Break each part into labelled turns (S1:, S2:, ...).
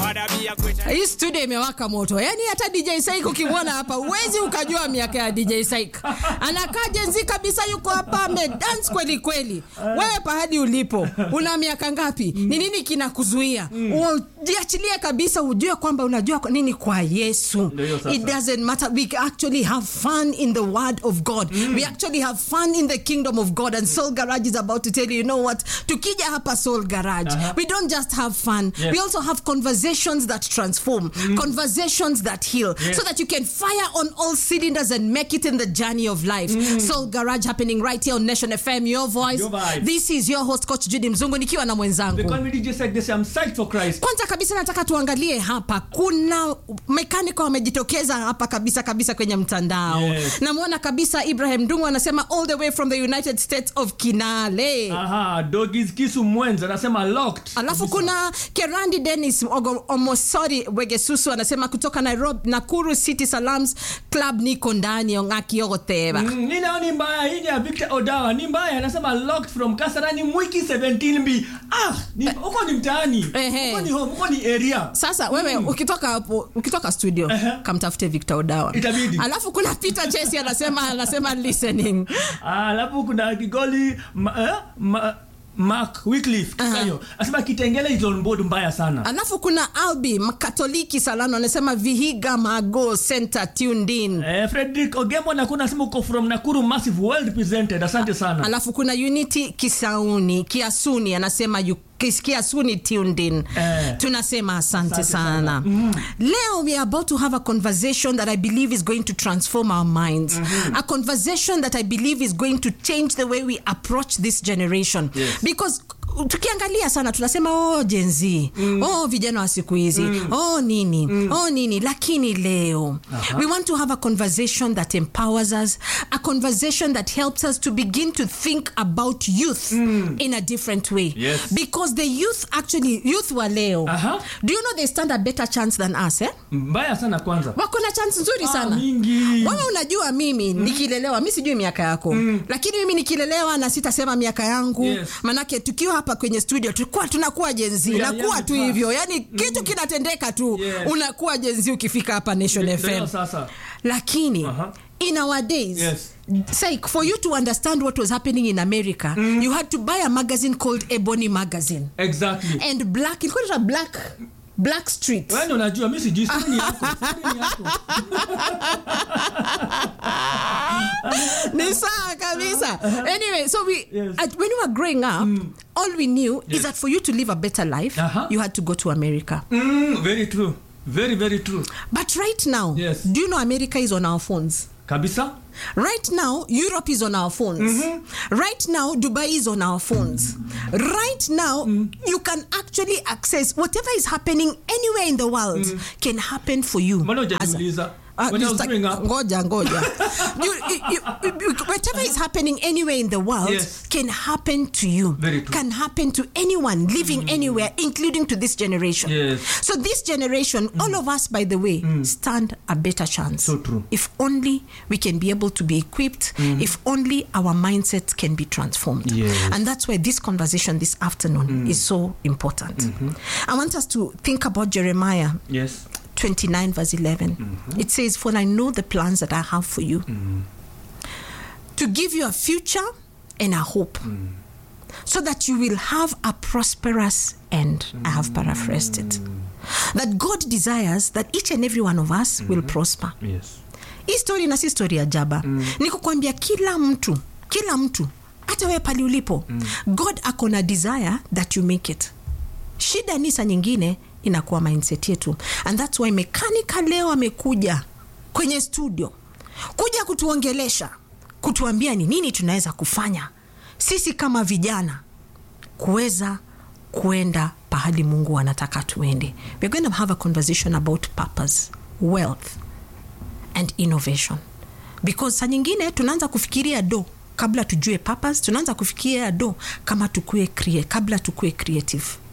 S1: hii studio imewaka moto yani hata dj saik ukimwona hapa uwezi ukajua miaka ya dj saik anakaa jenzi kabisa yuko hapa amedance kweli kweli wewe pahadi ulipo una miaka ngapi ni nini kinakuzuia ujiachilie kabisa ujue kwamba unajua kwa nini kwa yesu
S2: Ndio hiyo sasa.
S1: it doesn't matter we actually have fun in the word of god we actually have fun in the kingdom of god and soul garage is about to tell you you know what tukija hapa soul garage
S2: Aha.
S1: we don't just have fun
S2: Yes.
S1: we also have conversations that transform conversations that heal
S2: Yes.
S1: so that you can fire on all cylinders and make it in the journey of life soul garage happening right here on nation fm your voice
S2: Your vibe.
S1: this is your host coach judy mzungu nikiwa na
S2: They
S1: mwenzangu
S2: call me DJ Sek, they say I'm psyched for Christ.
S1: kwanza kabisa nataka tuangalie hapa kuna mekanika wamejitokeza hapa kabisa kabisa kwenye mtandao
S2: Yes.
S1: namwona kabisa ibrahim dungu anasema all the way from the united states of kinale
S2: Aha, Doggies Kisu Mwenza anasema locked.
S1: alafu kuna kerandi denis Ogo- omosori wegesusu anasema kutoka nairobi nakuru city salams club niko ndani ong'aki ogoteba
S2: Mm, ni nao ni mbaya hii ni ya Victor Odawa ni mbaya anasema locked from Kasarani Mwiki 17B. Ah, ni huko ni mtaani.
S1: Ehe.
S2: Huko ni home, huko ni area.
S1: sasa wewe ukitoka hapo ukitoka studio
S2: Ehe.
S1: kamtafute victor odawa
S2: Itabidi.
S1: alafu kuna peter chesi anasema anasema listening
S2: Ah, alafu kuna Kigoli ma, eh, ma, Mark Wycliffe Kikayo. Anasema Kitengele is on board mbaya sana.
S1: alafu kuna albi mkatoliki salano anasema vihiga mago center tuned in
S2: Eh, Frederick Ogemo na kuna anasema uko from Nakuru massive well represented. Asante sana.
S1: alafu kuna unity kisauni kiasuni anasema yu- kis- kiasuni tuned in
S2: Eh.
S1: tunasema asante,
S2: Asante
S1: sana, leo we are about to have a conversation that i believe is going to transform our minds a conversation that i believe is going to change the way we approach this generation
S2: Yes.
S1: because tukiangalia sana tunasema oh jenzi mm. oh vijana wa siku hizi mm. oh nini mm. oh nini lakini leo we want to have a conversation that empowers us a conversation that helps us to begin to think about youth in a different way
S2: Yes.
S1: because the youth actually youth wa leo
S2: Aha.
S1: do you know they stand a better chance than us eh?
S2: Mbaya sana kwanza.
S1: wako na chance nzuri
S2: Ah,
S1: sana
S2: mingi.
S1: wewe unajua mimi nikilelewa mi sijui miaka yako lakini mimi nikilelewa na sitasema miaka yangu
S2: Yes.
S1: manake tukiwa hapa kwenye studio tulikuwa tunakuwa jenzi
S2: Yeah,
S1: nakuwa
S2: yeah,
S1: tu
S2: fast.
S1: hivyo yani kitu kinatendeka tu
S2: Yes.
S1: unakuwa jenzi ukifika hapa nation
S2: Ndio
S1: fm
S2: sasa.
S1: lakini
S2: Aha.
S1: in our days
S2: Yes.
S1: say for you to understand what was happening in america you had to buy a magazine called ebony magazine
S2: Exactly.
S1: and black ilikuwa inaitwa black black street
S2: Wewe ndio unajua mimi sijui stori ni yako. Stori ni yako.
S1: ni sawa kabisa anyway so we
S2: Yes.
S1: at, when we were growing up all we knew is that for you to live a better life
S2: Uh-huh.
S1: you had to go to america
S2: Mm, very true. Very very true.
S1: but right now
S2: Yes.
S1: do you know america is on our phones
S2: Kabisa?
S1: Right now, Europe is on our phones. Right now, Dubai is on our phones. Right now, you can actually access whatever is happening anywhere in the world can happen for you.
S2: Mbona
S1: as a-
S2: hujaniuliza?
S1: Ah,
S2: When I was
S1: just-
S2: growing up.
S1: ngoja ngoja you, you, you, whatever is happening anywhere in the world
S2: Yes.
S1: can happen to you
S2: Very true.
S1: can happen to anyone living anywhere including to this generation
S2: Yes.
S1: so this generation all of us by the way stand a better chance
S2: So true.
S1: if only we can be able to be equipped if only our mindsets can be transformed
S2: Yes.
S1: and that's why this conversation this afternoon is so important i want us to think about jeremiah
S2: Yes.
S1: 29 verse 11 it says for i know the plans that i have for you to give you a future and a hope so that you will have a prosperous end i have paraphrased it that god desires that each and every one of us will prosper
S2: Yes.
S1: hii story na si story ya jaba mm. ni kukwambia kila mtu kila mtu hata wewe pali ulipo mm. god ako na desire that you make it shida ni saa nyingine inakuwa mindset yetu and thats why mekanika leo amekuja kwenye studio kuja kutuongelesha kutuambia ni nini tunaweza kufanya sisi kama vijana kuweza kuenda pahali mungu anataka tuende we're going to have a conversation about purpose wealth and innovation because saa nyingine tunaanza kufikiria do kabla tujue purpose tunaanza kufikiria do kama tukue crea- kabla tukue creative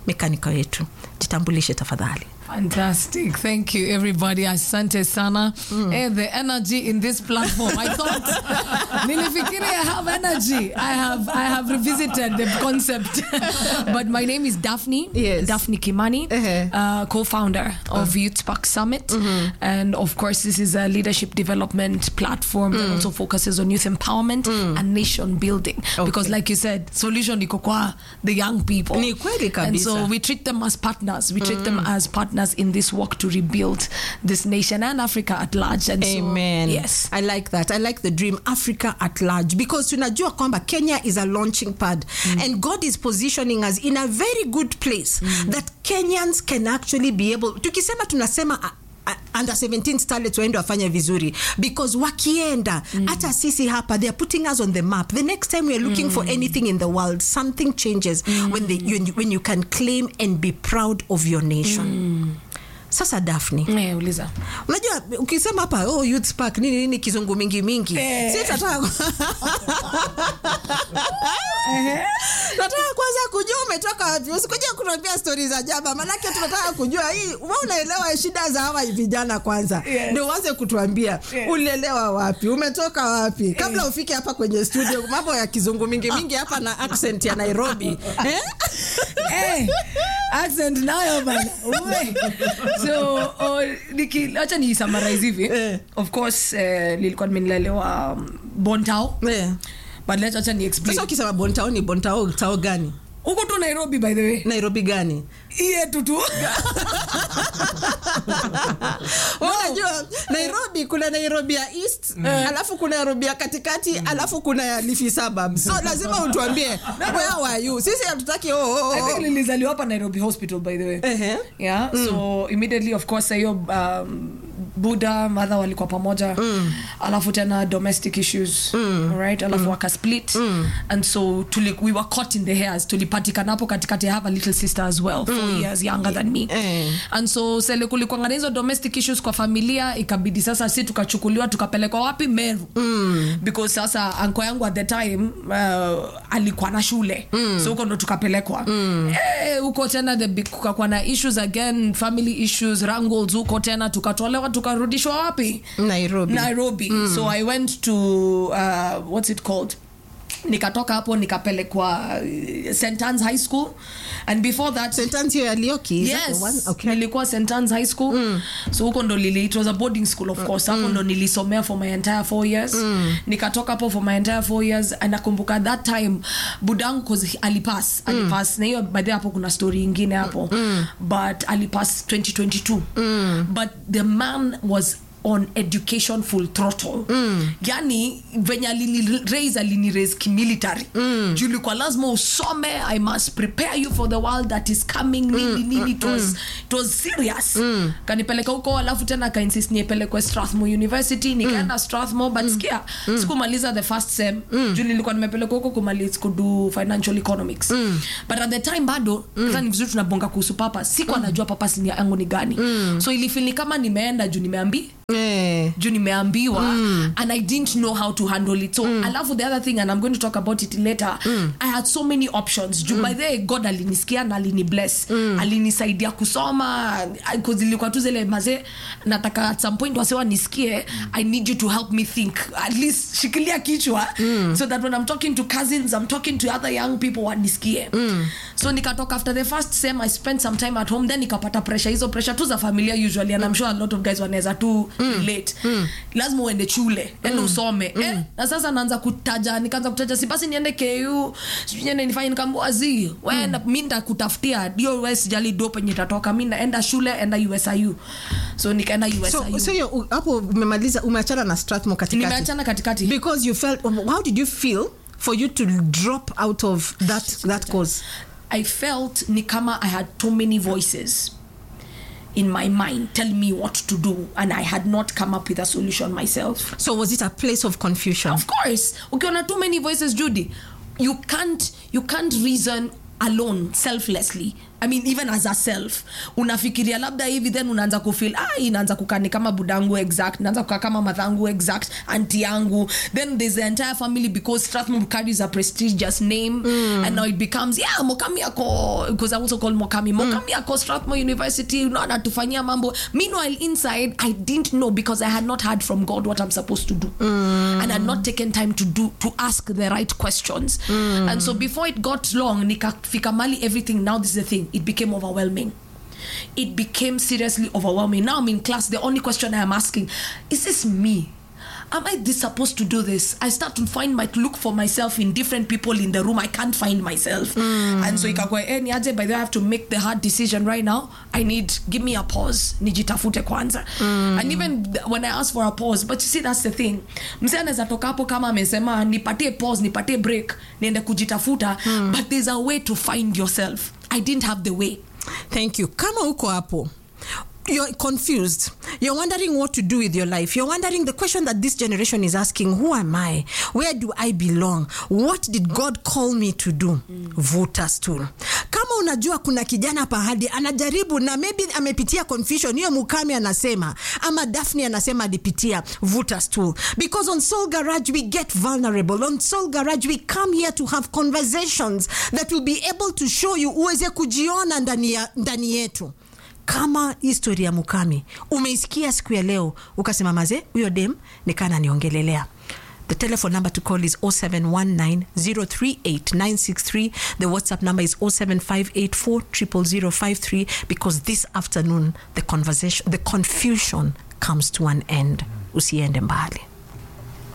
S1: mekanika wetu jitambulishe tafadhali
S3: Fantastic. Thank you, everybody. Asante sana. Eh, the energy in this platform. I thought, nilifikiri I have energy. I have, I have revisited the concept. but my name is Daphne.
S1: Yes.
S3: Daphne Kimani,
S1: Uh-huh.
S3: uh, co-founder of Youth Spark Summit. And of course, this is a leadership development platform that also focuses on youth empowerment and nation building. Because like you said, solution iko kwa the young people.
S1: Ni kweli
S3: And so
S1: kabisa.
S3: we treat them as partners. We treat them as partners in this work to rebuild this nation and Africa at large. And
S1: Amen.
S3: so, yes.
S1: I like that. I like the dream Africa at large because tunajua kwamba Kenya is a launching pad and God is positioning us in a very good place that Kenyans can actually be able tukisema tunasema uh, uh, under 17 starlets waende wafanye vizuri because wakienda hata sisi hapa they are putting us on the map the next time we are looking for anything in the world something changes when, they, when, you, when you can claim and be proud of your nation sasa daphne
S3: Eh, uliza.
S1: unajua ukisema hapa oh, youth park nini nini kizungu mingi mingi
S3: Eh.
S1: si tataka nataka kwanza kujua umetoka wapi usikuja kutuambia stori za jaba manake tunataka kujua hii we unaelewa shida za hawa vijana kwanza
S3: Yes.
S1: ndio uanze kutuambia
S3: Yes.
S1: ulielewa wapi umetoka wapi kabla ufike hapa kwenye studio mambo ya kizungu mingi mingi hapa na accent ya nairobi eh?
S3: Eh, accent nayo bana. Uwe. So, oh, niki- acha ni summarize hivi.
S1: Eh.
S3: Of course, eh, nilikuwa nimelelewa um, Bontao.
S1: Eh.
S3: But let's acha ni explain.
S1: sasa ukisema bontao ni bontao tao gani
S3: Huko tu Nairobi by the way.
S1: nairobi gani
S3: Hii yetu tu.
S1: unajua nairobi kuna nairobi ya east alafu kuna nairobi ya katikati alafu kuna ya lifi suburb so lazima utuambie where were you sisi hatutaki oh, oh,
S3: I think
S1: oh.
S3: nilizaliwa hapa Nairobi Hospital by the way.
S1: Ehe.
S3: yeah so immediately of course hiyo um, buda mother walikuwa pamoja alafu tena domestic issues right alafu waka split and so tuli, we were caught in the hairs tulipatikana hapo katikati I have a little sister as well four years younger than me
S1: Eh.
S3: and so sele kulikuwa na hizo domestic issues kwa familia ikabidi sasa si tukachukuliwa tukapelekwa wapi meru because sasa anko yangu at the time uh, alikuwa na shule so huko ndo tukapelekwa Eh, huko tena the big- kukakuwa na issues again family issues wrangles huko tena tukatolewa tukarudishwa wapi
S1: nairobi
S3: nairobi so i went to uh, what's it called nikatoka hapo nikapelekwa uh, st Anne's high school and before that
S1: sentence hiyo ya Lioki, is that the
S3: yes
S1: one? Okay.
S3: nilikuwa st Anne's high school so huko ndo lili it was a boarding school of course hapo ndo nilisomea for my entire four years nikatoka hapo for my entire four years and nakumbuka that time budangu cause alipass alipass na hiyo baadhi hapo kuna story ingine hapo but alipass 2022 but the man was on education full throttle mm. yani venye aliniraise aliniraise kimilitary mm. juu ilikuwa lazima usome i must prepare you for the world that is coming nini nini it was, it was serious mm. kanipeleka huko alafu tena kainsist niepelekwe strathmore university nikaenda strathmore but skia sikumaliza the first sem juu nilikuwa nimepelekwa huko kumaliza kudu financial economics but at the time bado mm. ni vizuri tunabonga kuhusu papa sikuwa najua papa sinia yangu ni gani so ilifili kama nimeenda juu nimeambi
S1: Eh.
S3: juu nimeambiwa and i didn't know how to handle it so alafu the other thing and i'm going to talk about it later i had so many options juu by the way god alinisikia na alini bless alinisaidia kusoma because ilikuwa tu zile mazee nataka at some point wasewa nisikie i need you to help me think at least shikilia kichwa so that when i'm talking to cousins i'm talking to other young people wanisikie so nikatoka after the first sem i spent some time at home then nikapata pressure hizo pressure tu za familia usually and i'm sure a lot of guys wanaweza tu relate lazima uende shule yani usome eh? na sasa naanza kutaja nikaanza kutaja si basi niende ku sijui niende nifanye nikaambua zi we na- mi ndakutafutia dio we sijali do penye itatoka mi naenda shule enda usiu so nikaenda
S1: so,
S3: usiu
S1: so hiyo, u- hapo umemaliza umeachana na strathmore katikati
S3: nimeachana katikati
S1: because you felt how did you feel for you to drop out of that that cause
S3: I felt ni kama I had too many voices in my mind telling me what to do and I had not come up with a solution myself.
S1: so was it a place of confusion
S3: Of course, ukiona too many voices Judy, you can't you can't reason alone selflessly I mean even as a self unafikiria labda hivi then unaanza kufeel ah inaanza kukani kama budangu exact naanza kukaa kama madhangu exact anti yangu then there's the entire family because strathmore carries a prestigious name and now it becomes yeah mokami ako because i also call mokami mokami ako strathmore university you know anatufanyia mambo meanwhile inside i didn't know because i had not heard from god what i'm supposed to do and had not taken time to do to ask the right questions and so before it got long nikafika mali everything now this is the thing it became overwhelming it became seriously overwhelming now i'm in class the only question i am asking is this me am i this supposed to do this i start to find my look for myself in different people in the room i can't find myself and so ikakwa eh, niaje by the way i have to make the hard decision right now i need give me a pause nijitafute kwanza and even th- when i ask for a pause but you see that's the thing msee anaweza toka hapo kama amesema nipatie pause nipatie break niende kujitafuta but there's a way to find yourself i didn't have the way
S1: thank you kama uko hapo you're confused you're wondering what to do with your life you're wondering the question that this generation is asking who am i where do i belong what did god call me to do vuta stool kama unajua kuna kijana pahadi anajaribu na maybe amepitia confusion hiyo mukami anasema ama daphne anasema alipitia vuta stool because on soul garage we get vulnerable on soul garage we come here to have conversations that will be able to show you uweze kujiona ndani ya- ndani yetu kama histori ya mukami umeisikia siku ya leo ukasema maze huyo dem nikana niongelelea The telephone number to call is 0719-038-963. The WhatsApp number is 07584 because this afternoon the conversation, the confusion comes to an end. Usiende mbali.